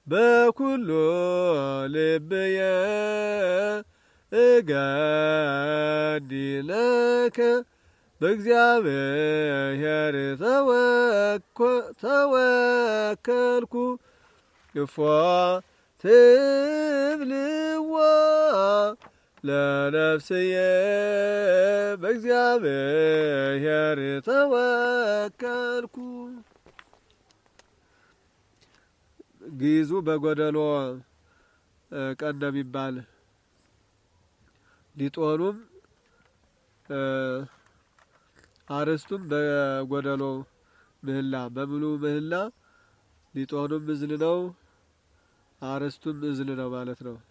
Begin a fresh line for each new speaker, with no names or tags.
በኩሉ ልብየ እገዲለከ በእግዚአብሔር ተወከልኩ እፎ ትብልዋ ለነፍስየ በእግዚአብሔር ተወከልኩ። ግዕዙ በጎደሎ ቀን ነው የሚባል ሊጦኑም አርስቱም በጎደሎ ምህላ በሙሉ ምህላ ሊጦኑም እዝል ነው፣ አርስቱም እዝል ነው ማለት ነው።